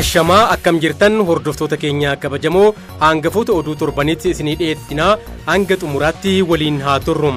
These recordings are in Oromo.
Ashamaa akkam jirtan hordoftoota keenya kabajamoo hangafoota oduu torbanitti isinii dhiyeessinaa hanga xumuraatti waliin haa turru.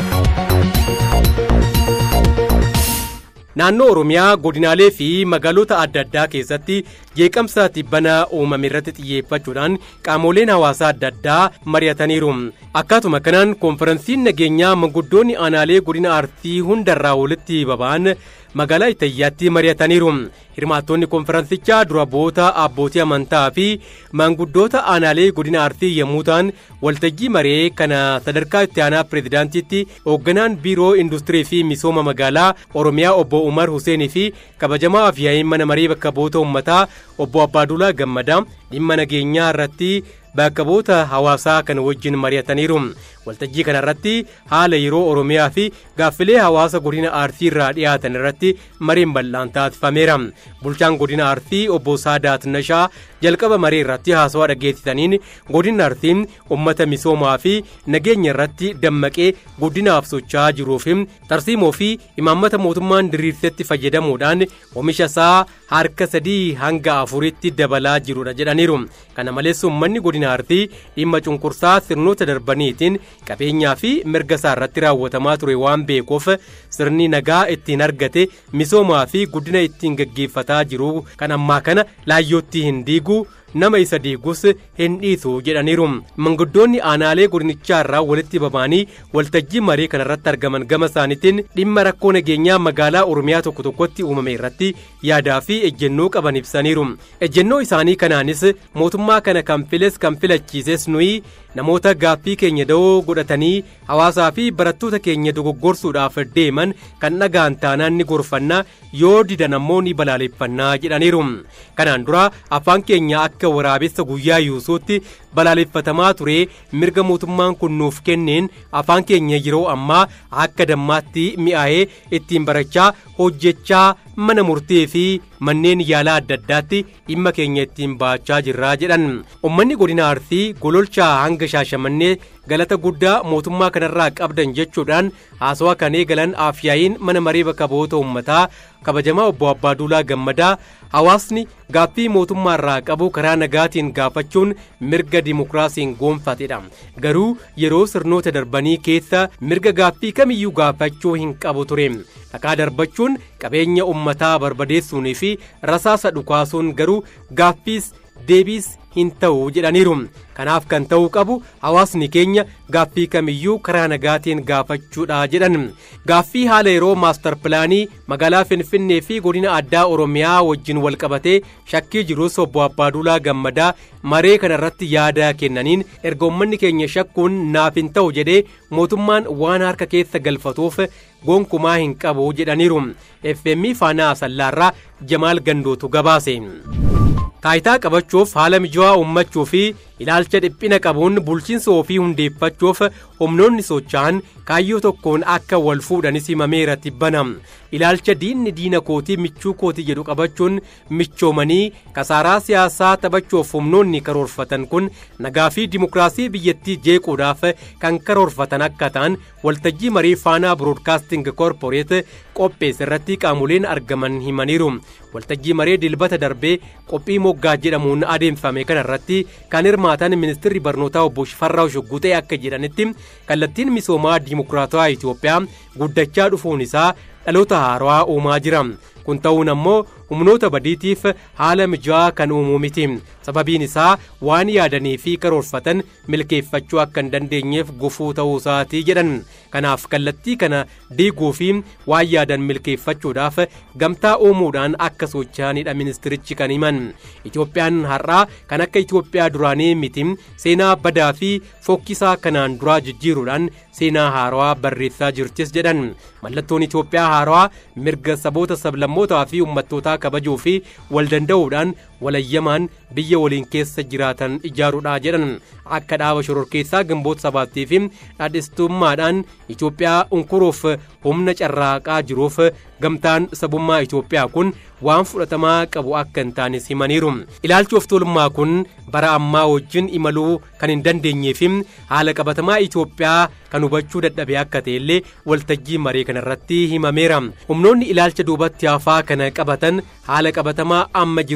Naannoo Oromiyaa godinaalee fi magaalota adda addaa keessatti jeeqamsa tibbana uumame irratti xiyyeeffachuudhaan qaamoleen hawaasaa adda addaa mari'ataniiru. Akkaatuma kanaan konferansiin nageenyaa manguddoonni aanaalee godina Arsii hundarraa walitti baba'an magaalaa Ittayyaatti mari'ataniiru. Hirmaattonni konferansichaa dura bu'oota abbootii amantaa fi maanguddoota aanaalee godina Arsii yommuu ta'an waltajjii maree kana sadarkaa itti aanaa pireezidaantiitti hoogganaan biiroo industirii fi misooma magaalaa Oromiyaa obbo Umar Huseenii fi kabajamaa afyaa'in mana maree bakka bu'oota uummataa obbo Abbaadulaa Gammadaa dhimma nageenyaa irratti bakka bu'oota hawaasaa kan wajjin mari'ataniiru. Waltajjii kana irratti haala yeroo Oromiyaa fi gaaffilee hawaasa godina Arsii irraa dhiyaatan irratti mareen bal'aan taasifameera. Bulchaan godina Arsii obbo Saadaat Nashaa jalqaba maree irratti haasawaa dhageessisaniin godinni Arsii uummata misoomaa fi nageenya irratti dammaqee guddinaaf socho'aa jiruu fi tarsiimoo fi imaammata mootummaan diriirsetti fayyadamuudhaan oomisha isaa harka sadii hanga afuritti dabalaa jirudha jedhaniiru. Kana malees uummanni godina Arsii dhimma cunqursaa sirnoota darbaniitiin qabeenyaa fi mirga isaa irratti raawwatamaa ture waan beekuuf sirni nagaa ittiin argate misoomaa fi guddina ittiin gaggeeffataa jiru kan ammaa kana laayyootti hin diigu nama isa diigus hin dhiisu jedhaniiru. Manguddoonni aanaalee godinichaa irraa walitti baba'anii waltajjii marii kanarratti argaman gama isaaniitiin dhimma rakkoo nageenyaa magaalaa Oromiyaa tokko tokkotti uumame irratti yaadaa fi ejjennoo qaban ibsaniiru. Ejjennoo isaanii kanaanis mootummaa kana kan files kan filachiises nuyi namoota gaaffii keenya da'oo godhatanii hawaasaa fi barattoota keenya dogoggorsuudhaaf deeman kan dhagaan taanaan ni gorfannaa yoo didan ammoo ni balaaleffannaa jedhaniiru. Kanaan dura afaan keenya akka waraabessa guyyaa yuusuutti balaaleffatamaa ture mirga mootummaan kun nuuf kenneen afaan keenya yeroo ammaa akka dammaatti mi'aayee ittiin barachaa hojjechaa mana murtee fi manneen yaalaa adda addaatti dhimma keenya ittiin baachaa jirraa jedhan ummanni godina arsii gololchaa hanga shaashamannee galata guddaa mootummaa kanarraa qabdan jechuudhaan haasawaa kan eegalan afyaa'iin mana maree bakka bu'oota uummataa kabajamaa obbo Abbaaduulaa Gammadaa hawaasni gaaffii mootummaa irraa qabu karaa nagaatiin gaafachuun mirga dimokiraasiin goonfatedha. Garuu yeroo sirnoota darbanii keessa mirga gaaffii kamiyyuu gaafachuu hin qabu ture. Dhakaa darbachuun qabeenya uummataa barbadeessuunii fi rasaasa dhukaasuun garuu gaaffiis deebiis hin ta'u jedhaniiru. Kanaaf kan ta'uu qabu hawaasni keenya gaaffii kamiyyuu karaa nagaatiin gaafachuudha jedhan. Gaaffii haala yeroo maastar pilaanii magaalaa Finfinnee fi godina addaa Oromiyaa wajjin wal qabatee shakkii jirus obbo Abbaaduulaa Gammadaa maree kana irratti yaada kennaniin erga uummanni keenya shakkuun naaf hin ta'u jedhee mootummaan waan harka keessa galfatuuf gonkumaa hin qabu jedhaniiru. FM Faanaa Sallaarraa Jamaal Gandootu gabaase. taayitaa qabachuuf haala mijaawaa uummachuu fi ilaalcha dhiphina qabuun bulchiinsa ofii hundeeffachuuf humnoonni socho'an kaayyoo tokkoon akka wal fuudhanis himameera tibbana ilaalcha diinni diina kootii michuu kootii jedhu qabachuun michoomanii kasaaraa siyaasaa taphachuuf humnoonni karoorfatan kun nagaa fi dimokiraasii biyyattii jeequudhaaf kan karoorfatan akka ta'an waltajjii marii faanaa biroodkaasting koorporeet qopheesse irratti qaamoleen argaman himaniiru waltajjii maree dilbata darbee qophii moggaa jedhamuun adeemfame kana irratti kan hirmaatan ministirri barnootaa obbo Shifarraa Shoggutee akka jedhanitti kallattiin misoomaa dimokiraatawaa Itoophiyaa guddachaa dhufuun isaa dhaloota haarawaa uumaa jira. Kun ta'uun ammoo humnoota badiitiif haala mijaa'aa kan uumuu miti. Sababiin isaa waan yaadanii fi karoorfatan milkeeffachuu akka hin dandeenyeef gufuu ta'uu isaatii jedhan. Kanaaf kallattii kana diiguu fi waan yaadan milkeeffachuudhaaf gamtaa uumuudhaan akka socho'anidha ministirichi kan himan. Itoophiyaan har'aa kan akka Itoophiyaa duraanii miti seenaa badaa fi fokkisaa kanaan duraa jijjiiruudhaan seenaa haarawaa barreessaa jirtis jedhan. Mallattoon Itoophiyaa haarawaa mirga saboota sablammootaa fi uummattootaa kabajuu fi wal danda'uudhaan walayyamaan biyya waliin keessa jiraatan ijaaruudha jedhan akka dhaaba shororkeessaa gimboota sabaattii fi dhaadhistummaadhaan Itoophiyaa unkuruuf humna carraaqaa jiruuf gamtaan sabummaa Itoophiyaa kun waan fudhatamaa qabu akka hin taanes himaniiru. Ilaalchi of tuulummaa kun bara ammaa wajjin imaluu kan hin dandeenyee fi haala qabatamaa Itoophiyaa kan hubachuu dadhabe akka ta'e illee waltajjii maree kanarratti himameera. Humnoonni ilaalcha duubatti hafaa kana qabatan haala qabatamaa amma jiruun milkaa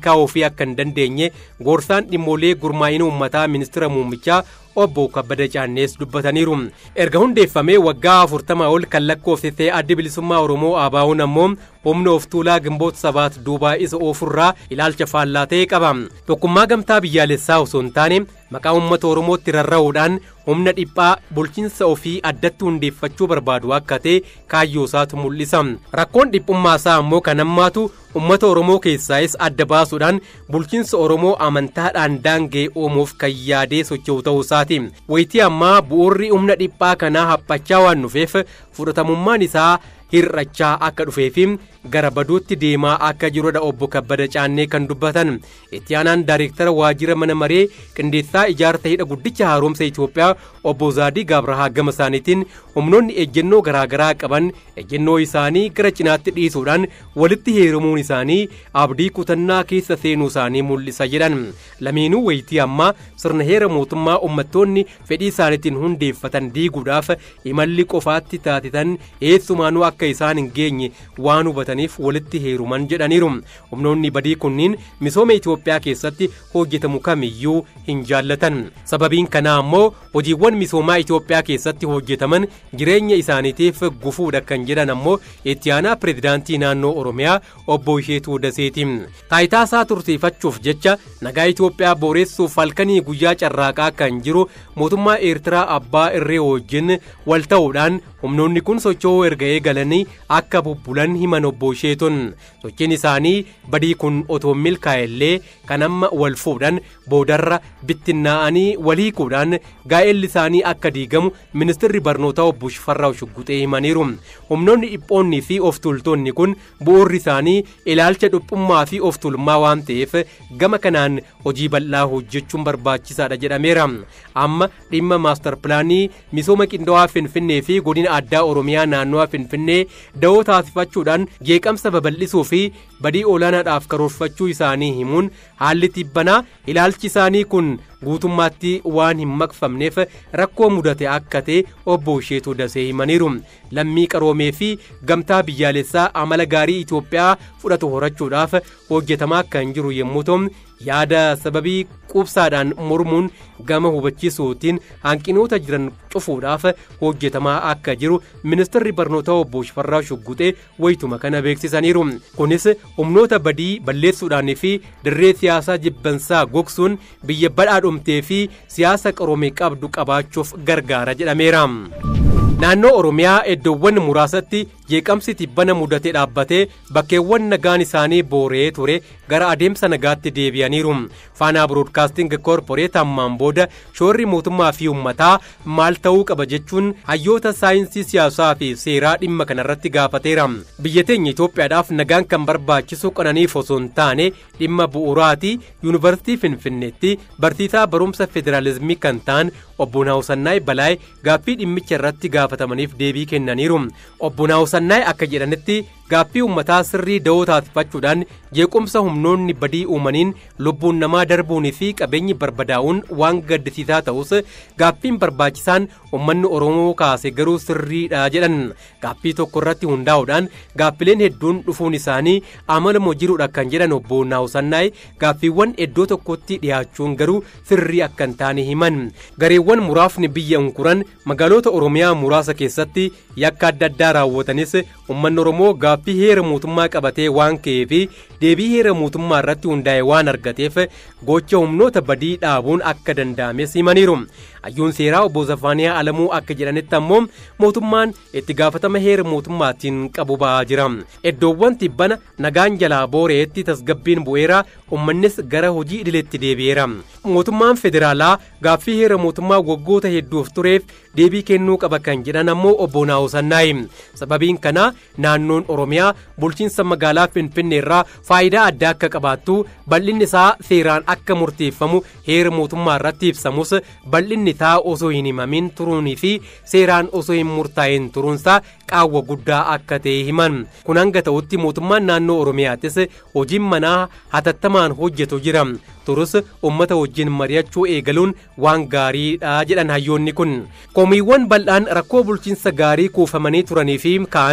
milkaa'uu fi akka hin dandeenye goorsaan dhimmoolee gurmaa'ina uummataa ministeera muummichaa obbo Kabbada Caannees dubbataniiru. Erga hundeeffamee waggaa afurtamaa ol kan lakkoofsise addi bilisummaa Oromoo ABO'n ammoo humna of tuulaa gimboota sabaat duubaa isa oofurraa ilaalcha faallaa ta'e qaba. Tokkummaa gamtaa biyyaalessaa osoo hin taane maqaa uummata Oromootti rarra'uudhaan humna dhiphaa bulchiinsa ofii addatti hundeeffachuu barbaadu akka ta'e kaayyoo isaatu mul'isa. Rakkoon dhiphummaa isaa ammoo kan hammaatu uummata Oromoo keessaayis adda baasuudhaan bulchiinsa Oromoo amantaadhaan daangee uumuuf kan yaadee socho'u ta'uu isaati. Wayitii ammaa bu'uurri humna dhiphaa kanaa haphachaa waan dhufeef fudhatamummaan isaa hir'achaa akka dhufee fi gara baduutti deemaa akka jirudha obbo Kabbada Caannee kan dubbatan. Itti aanaan daayireektara waajjira mana maree qindeessaa ijaarsa hidha guddicha haaromsa Itoophiyaa obbo Zaadii Gaabrahaa gama isaaniitiin humnoonni ejjennoo garaagaraa qaban ejjennoo isaanii gara cinaatti dhiisuudhaan walitti heerumuun isaanii abdii kutannaa keessa seenuu isaanii mul'isa jedhan. Lameenuu wayitii ammaa sirna heera mootummaa uummattoonni fedhii isaaniitiin hundeeffatan diiguudhaaf imalli qofaatti taasisan eessumaanuu akka isaan hin geenye waan hubataniif walitti heeruman jedhaniiru. Humnoonni badii kunniin misooma Itoophiyaa keessatti hojjetamu kamiyyuu hin jaallatan. Sababiin kanaa ammoo hojiiwwan misoomaa Itoophiyaa keessatti hojjetaman jireenya isaaniitiif gufuudha kan jedhan ammoo itti aanaa pireezidaantii naannoo Oromiyaa obbo Isheetuu Daseeti. Taayitaa isaa tursiifachuuf jecha nagaa Itoophiyaa booreessuuf halkanii guyyaa carraaqaa kan jiru mootummaa Eertiraa abbaa irree wajjin wal ta'uudhaan humnoonni kun socho'uu erga eegalanii akka bubbulan himan obbo Isheetun. Sochiin isaanii badii kun otoo milkaa'ellee kan amma wal fuudhan boodarra bittinnaa'anii wal hiikuudhaan gaa'elli isaanii akka diigamu ministirri barnootaa obbo Shifarraa Shugguxee himaniiru. Humnoonni dhiphoonnii fi of tuultonni kun bu'uurri isaanii ilaalcha dhiphummaa fi of tuulummaa waan ta'eef gama kanaan hojii bal'aa hojjechuun barbaachisaadha jedhameera. Amma dhimma maastar pilaanii misooma qindaa'aa Finfinnee fi godina addaa Oromiyaa naannoo Finfinnee da'oo taasifachuudhaan jeeqamsa babal'isuu fi badii olaanaadhaaf karoorfachuu isaanii himuun haalli tibbanaa ilaalchi isaanii kun guutummaatti waan hin maqfamneef rakkoo mudate akka ta'e obbo Isheetuu Dasee himaniiru. Lammii qaroomee fi gamtaa biyyaalessaa amala gaarii Itoophiyaa fudhatu horachuudhaaf hojjetamaa kan jiru yommuu ta'u yaada sababii qubsaadhaan mormuun gama hubachiisuutiin hanqinoota jiran cufuudhaaf hojjetamaa akka jiru ministirri barnootaa obbo Shifarraa Shugguxee wayituma kana beeksisaniiru. Kunis humnoota badii balleessuudhaan fi dirree siyaasaa jibbansaa gogsuun biyya badhaadhumtee fi siyaasa qaroome qabdu qabaachuuf gargaara jedhameera. Naannoo Oromiyaa iddoowwan muraasatti jeeqamsi tibbana mudatee dhaabbatee bakkeewwan nagaan isaanii booree ture gara adeemsa nagaatti deebi'aniiru. Faanaa Biroodkaasting Koorporeet ammaan booda shoorri mootummaa fi uummataa maal ta'uu qaba jechuun hayyoota saayinsii siyaasaa fi seeraa dhimma kanarratti gaafateera. Biyya teenya Itoophiyaadhaaf nagaan kan barbaachisu qananiif osoo hin taane dhimma bu'uuraati yuunivarsiitii Finfinneetti barsiisaa barumsa federaalizimii kan ta'an obbo Naawusannaay Balaay gaaffii dhimmicha irratti gaafatamaniif deebii kennaniiru. Obbo Naawusannaay akka jedhanitti gaaffii uummataa sirrii da'oo taasifachuudhaan jeequmsa humnoonni badii uumaniin lubbuun namaa darbuunii fi qabeenyi barbadaa'uun waan gaddisiisaa ta'us gaaffiin barbaachisaan uummanni Oromoo kaase garuu sirriidha jedhan. Gaaffii tokko irratti hundaa'uudhaan gaaffileen hedduun dhufuun isaanii amaluma jiruudha kan jedhan obbo Naawusannaay gaaffiiwwan iddoo tokkotti dhiyaachuun garuu sirrii akka hin taane himan. Gareewwan muraasni biyya unkuran magaalota Oromiyaa muraasa keessatti yakka adda addaa raawwatanis uummanni Oromoo gaaffii heera mootummaa qabatee waan ka'eef deebii heera mootummaa irratti hundaa'e waan argateef gocha humnoota badii dhaabuun akka danda'ames himaniiru. Hayyuun seeraa obbo Zafaaniyaa Alamuu akka jedhanitti ammoo mootummaan itti gaafatama heera mootummaatiin qabu ba'aa jira. Iddoowwan tibbana nagaan jalaa booreetti tasgabbiin bu'eera uummannis gara hojii idileetti deebi'eera. Mootummaan federaalaa gaaffii heera mootummaa waggoota hedduuf tureef deebii kennuu qaba kan jedhan ammoo obbo Naawusannaay. Sababiin kana naannoon Oromiyaa bulchiinsa magaalaa Finfinnee irraa faayidaa addaa akka qabaattu bal'inni isaa seeraan akka murteeffamu heera mootummaa irratti ibsamus bal'inni isaa osoo hin himamin turuunii fi seeraan osoo hin murtaa'in turuunsaa qaawwa guddaa akka ta'e himan. Kun hanga ta'utti mootummaan naannoo Oromiyaattis hojiin manaa hatattamaan hojjetu jira. turus ummata wajjin mari'achuu eegaluun waan gaariidha jedhan hayyoonni kun. Komiiwwan bal'aan rakkoo bulchiinsa gaarii kuufamanii turanii fi kaan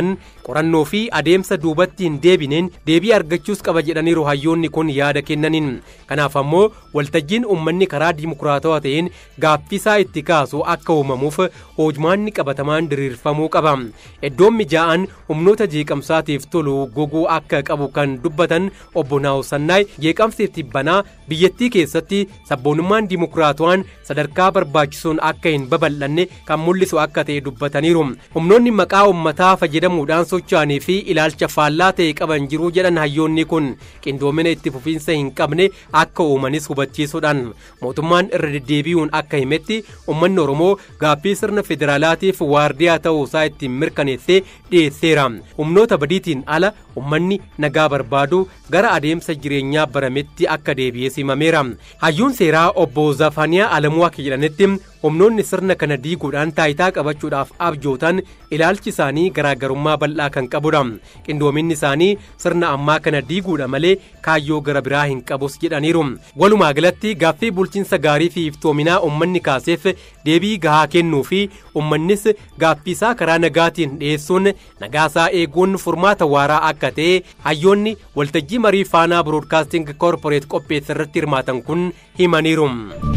qorannoo fi adeemsa duubatti hin deebineen deebii argachuus qaba jedhaniiru hayyoonni kun yaada kennaniin kanaaf ammoo waltajjiin uummanni karaa dimokiraatawaa ta'een gaaffisaa itti kaasu akka uumamuuf hojmaanni qabatamaan diriirfamuu qaba iddoon mijaa'an humnoota jeeqamsaatiif tolu goguu akka qabu kan dubbatan obbo Naawusannaay jeeqamsiif tibbanaa biyyattii keessatti sabboonummaan dimokiraatawaan sadarkaa barbaachisuun akka hin babal'anne kan mul'isu akka ta'e dubbataniiru humnoonni maqaa uummataa fayyadamuudhaan socho'anii fi ilaalcha faallaa ta'e qaban jiruu jedhan hayyoonni kun qindoomina itti fufiinsa hin qabne akka uumanis hubachiisuudhaan mootummaan irra deddeebi'uun akka himetti uummanni oromoo gaaffii sirna federaalaatiif waardiyaa ta'uu isaa ittiin mirkaneessee dhiyeesseera humnoota badiitiin ala uummanni nagaa barbaadu gara adeemsa jireenyaa barametti akka deebi'ee simameera hayyuun seeraa obbo Zafaniyaa Alamuu akka jedhanitti humnoonni sirna kana diiguudhaan taayitaa qabachuudhaaf abjootan ilaalchi isaanii garaagarummaa bal'aa kan qabudha qindoominni isaanii sirna ammaa kana diiguudha malee kaayyoo gara biraa hin qabus jedhaniiru walumaa galatti gaaffii bulchiinsa gaarii fi iftoominaa ummanni kaaseef deebii gahaa kennuu fi ummannis gaaffiisaa karaa nagaatiin dhiyeessuun nagaasaa eeguun furmaata waaraa akka ta'e hayyoonni waltajjii marii faanaa biroodkaasting koorporeet qopheesse irratti hirmaatan kun himaniiru.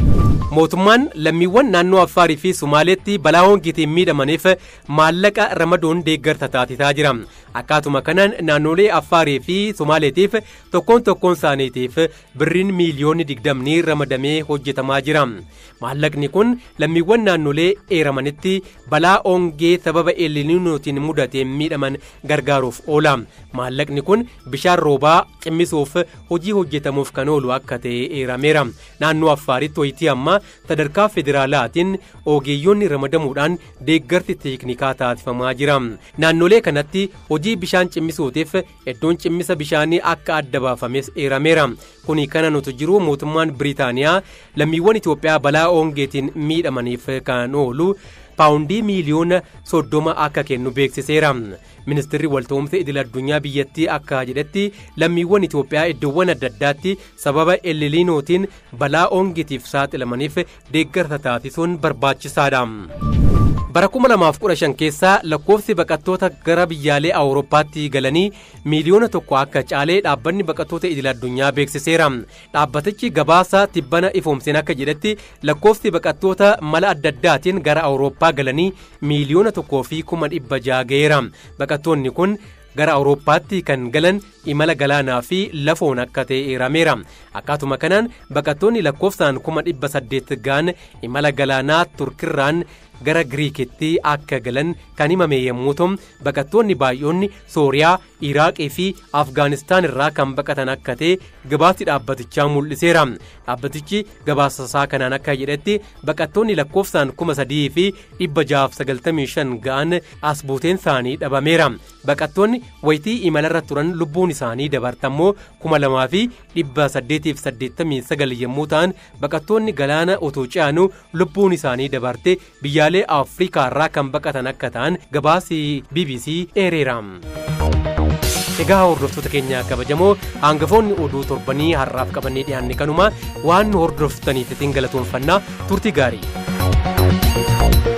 mootummaan lammiiwwan naannoo affaarii fi sumaaleetti balaa hongiitiin miidhamaniif maallaqa ramaduun deeggarsa taasisaa jira akkaatuma kanaan naannolee affaarii fi sumaaleetiif tokkoon tokkoon isaaniitiif birriin miiliyoonni digdamni ramadamee hojjetamaa jira maallaqni kun lammiiwwan naannolee eeramanitti balaa hongee sababa eeliniinootiin mudateen miidhaman gargaaruuf oola maallaqni kun bishaan roobaa cimmisuuf hojii hojjetamuuf kan oolu akka ta'e eerameera naannoo affaaritti wayitii amma sadarkaa federaalaatiin ogeeyyoonni ramadamuudhaan deeggarsi teeknikaa taasifamaa jira naannolee kanatti hojii bishaan cimmisuutiif iddoon cimmisa bishaanii akka adda baafames eerameera kuni kana nuti jiru mootummaan biriitaaniyaa lammiiwwan itoophiyaa balaa hongeetiin miidhamaniif kan oolu paawundii miiliyoona soddoma akka kennu beeksiseera ministirri walta'umsa idil addunyaa biyyattii akka jedhetti lammiiwwan itoophiyaa iddoowwan adda addaatti sababa eliliinootiin balaa hongetiif saaxilamaniif deeggarsa taasisuun barbaachisaadha. bara 2015 keessaa lakkoofsi baqattoota gara biyyaalee awurooppaatti galanii miiliyoona tokko akka caalee dhaabbanni baqattoota idil addunyaa beeksiseera dhaabbatichi gabaasa tibbana ifoomseen akka jedhetti lakkoofsi baqattoota mala adda addaatiin gara awurooppaa galanii miiliyoona tokkoo fi kuma dhibba jaha ga'eera baqattoonni kun gara awurooppaatti kan galan imala galaanaa fi lafoon akka ta'e eerameera akkaatuma kanaan baqattoonni lakkoofsaan kuma dhibba saddeet ga'an imala galaanaa turkirraan gara giriikitti akka galan kan himame yommuu ta'u baqattoonni baay'oonni sooriyaa iraaqii fi afgaanistaan irraa kan baqatan akka ta'e gabaasni dhaabbatichaa mul'iseera dhaabbatichi gabaasasaa kanaan akka jedhetti baqattoonni lakkoofsaan kuma sadii fi dhibba jaaf sagaltamii shan ga'an as buuteen isaanii dhabameera baqattoonni wayitii imalarra turan lubbuun isaanii dabartammoo kuma lamaa fi dhibba saddeetiif saddeettamii sagal yommuu ta'an baqattoonni galaana otoo ce'anuu lubbuun isaanii dabarte biyyaalee afrikaa irraa kan baqatan akka ta'an gabaasi bbc eereera. egaa hordoftoota keenya kabajamoo hangafoonni oduu torbanii har'aaf qabannee dhiyaanne kanuma waan nu hordoftaniif isin galatoonfannaa turtii gaarii.